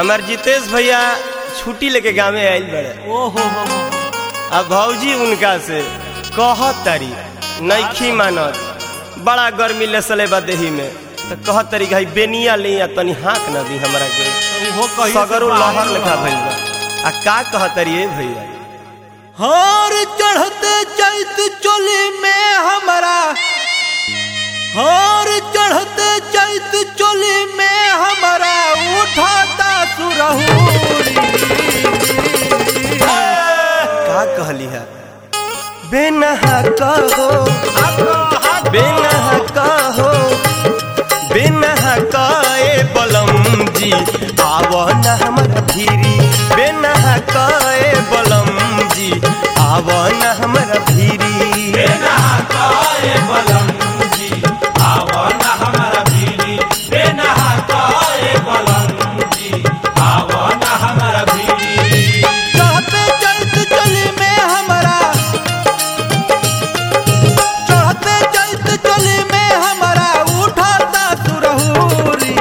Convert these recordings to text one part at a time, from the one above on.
हमार जितेश भैया छुट्टी लेके गाँवे आयल बड़े ओहो हो हो अब भौजी उनका से कहत तारी नैखी मानत बड़ा गर्मी लेसले बा देही में तो कहत तारी भाई बेनिया ले या तनी हाँक न दी हमरा के उहो कही सगरो लहर लेखा भइल बा आ का कहत तारी ए भैया हार चढ़ते चैत चोली में हमारा हार चढ़ते चैत चोली में हमारा उठाता सुरहुरी का कहली है बेनहा कहो बेनहा कहो बेनहा कए बलम जी आव न हमर भीरी बेनहा कए बलम जी आव न हमर भीरी चढ़ते चैत चोली में हमारा चढ़ते चैत चोली में हमारा उठाता सुरहुरी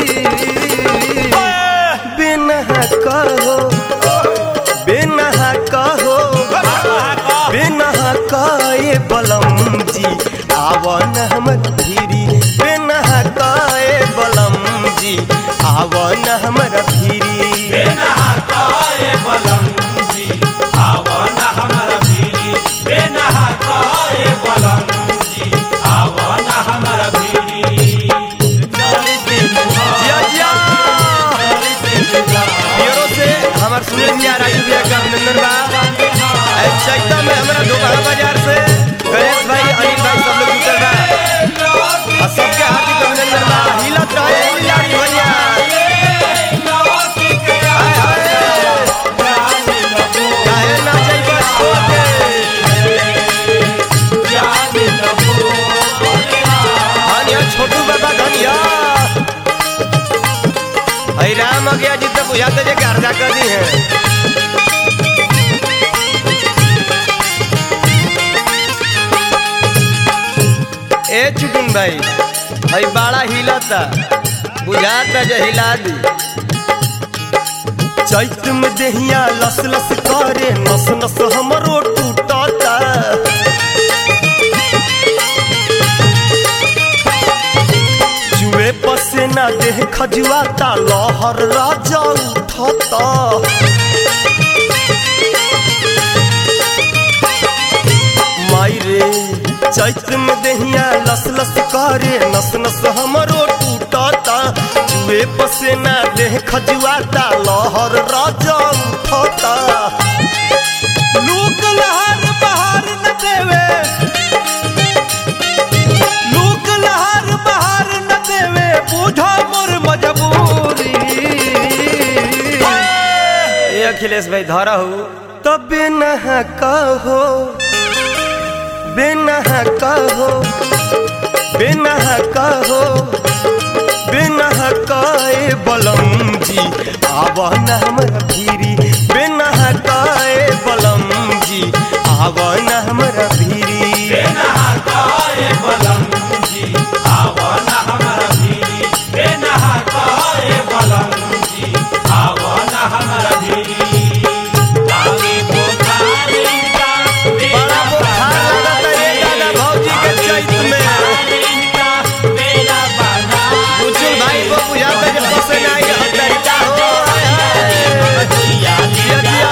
बेनहा कहो बेनहा कहो बेनहा कए बलम जी आव न हमर भीरी बेनहा कए बलम जी आव न हमर भीरी जिया जिया ब्यूरो से हमार सुनील भैया राजू भैया का अभिनंदन बा ए, चैता में हमारा दोपहर बाजार से गणेश भाई अनिल भाई सब लोग जुटल बा और सबके हार्दिक अभिनंदन बा हिलत रहे लाड़ी भैया हाय, हाय। काहे ना जइबा छोड़ के? धनिया छोटू बाबा धनिया अरे राम आ गया जी तो बुझाते जे गर्दा कर दी है ए चुटुन भाई भाई बड़ा हिलता बुझाता जे हिला दी चैत में देहिया लस लस करे नस नस हमरो टूटता जुए पसेना देह खजुआता लहर राजा उठता माई रे चैत में देहिया लस लस करे नस नस हमरो टूटता जुए पसेना देह खजुआता लहर राजा उठता लूक लहर बहार न देवे लूक लहर बहार न देवे बूझो मोर मजबूरी ए अखिलेश भाई धरा हो तब नहा कहो बेनहा कहो बेनहा कहो बेनहा कए बलम जी आव न हमर भीरी बेनहा कए बलम जी आव न हमर भीरी बड़ा बुखार लगता रे दादा भौजी के चैत में बुजुर्ग भाई को बुझाता जे पसंद आई हत्या हो हाय, हाय। जिया, जिया।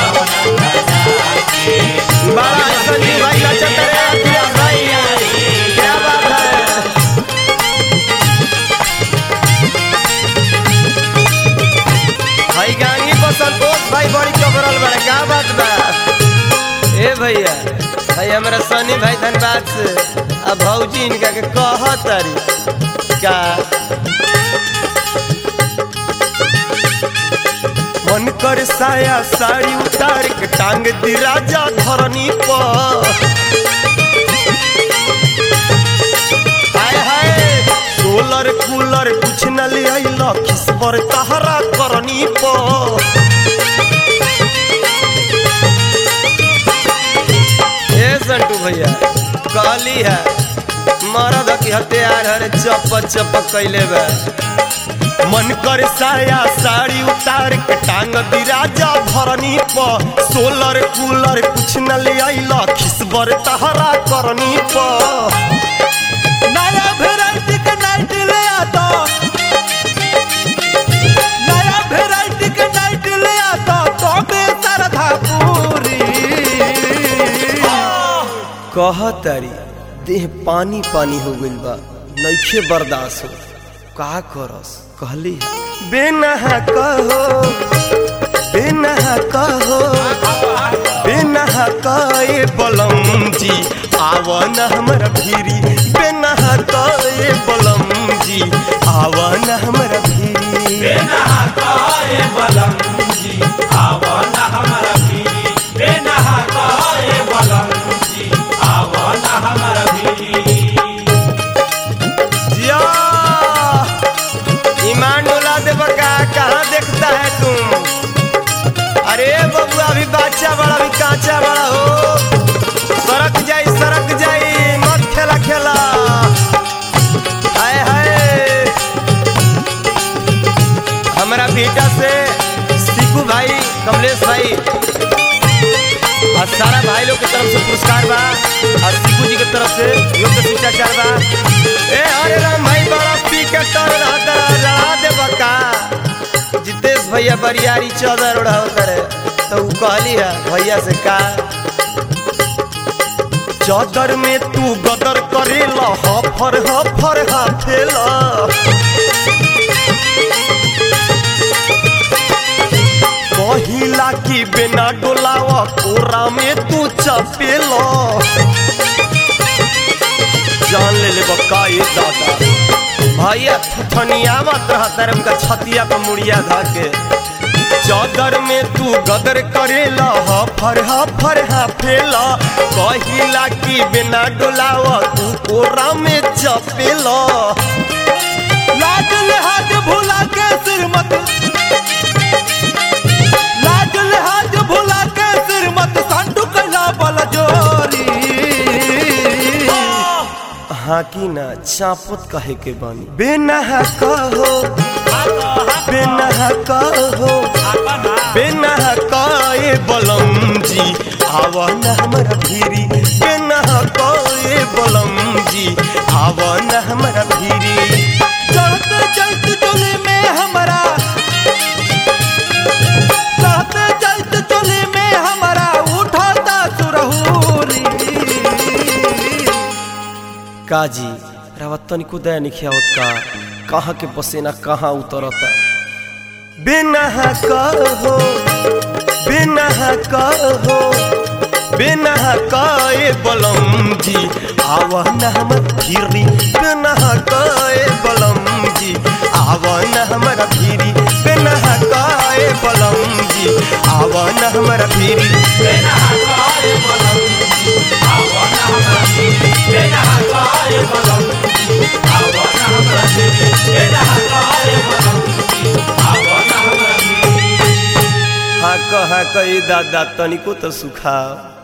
बड़ा है संजीव भाई नचत रे अखिलेश भाई क्या बात है भाई गांगी पर संतोष भाई बड़ी चबरल बड़े क्या बात बा ए भैया भाई हमारा सनी भाई धनबाद से अब भौजी इनका के कह तारी का मन कर साया साड़ी उतार के टांग दी राजा धरनी पर हाय हाय सोलर कूलर कुछ न ले अइला किस पर तहरा करनी पर ए संटू भैया कहली है मरद की हथियार हरे चप चप कैले बा मन कर साया साड़ी उतार के टांग दी राजा भरनी प सोलर कूलर कुछ न ले आइला खिसबर तहरा करनी प नया वेराइटी के नाइट ले आता नया वेराइटी के नाइट ले आता तो बे सरधा पूरी कहतारी देह पानी पानी हो गइल बा नइखे बर्दाश्त हो का करस कहली बेनहा कहो बेनहा कहो बेनहा कए बलम जी आवन हमर भीरी बेनहा कए बलम जी आवन हमर भीरी जिया ईमान डोला दे बका कहाँ देखता है तुम अरे बबुआ अभी बच्चा बड़ा अभी कांचा बड़ा हो सड़क जाई सड़क जाई मत खेला खेला हाय हाय हमारा बेटा से सीकू भाई कमलेश भाई और सारा भाई लोग के तरफ से पुरस्कार बा और सीकू जी के तरफ से योग्य शिष्टाचार बा ए हरे राम भाई बड़ा पी के तर रहता रहा दे बका जितेश भैया बरियारी चौदह उड़ाओ करे तो उ कहली है भैया से का चौदर में तू गदर करेला हफर हफर हाफेला कहिला की बिना डोलावा कोरा में तू चपेला जान ले ले बक्का ये दादा भैया थुथनिया मत रहा तरम का छतिया पर मुड़िया धाके चौदर में तू गदर करेला हफर हफर हाफेला कहिला की बिना डोलावा तू कोरा में चपेला लाज लिहाज भुला के सिर मत लाज लिहाज भुला के सिर मत सांडू कैला बल जोरी हाँ की ना चापत कहे के बानी बेनहा कहो बेनहा कहो बेनहा कए बलम जी आवन हमरा भीरी बेनहा कए बलम जी आवन हमरा भीरी चढ़ते चैत चोली में हमारा चढ़ते चैत चोली में हमारा उठाता सुरहूरी काजी रावत तनिको दया निखियावत का कहाँ के पसेना कहाँ उतरता बेनहा कहो बेनहा कहो बेनहा कए बलम जी आवन हमर भीरी बेनहा कए बलम जी आवन हमर भीरी बेनहा कए बलम जी आवन हमर भीरी हाँ कहा कई दादा तनिको तो सुखा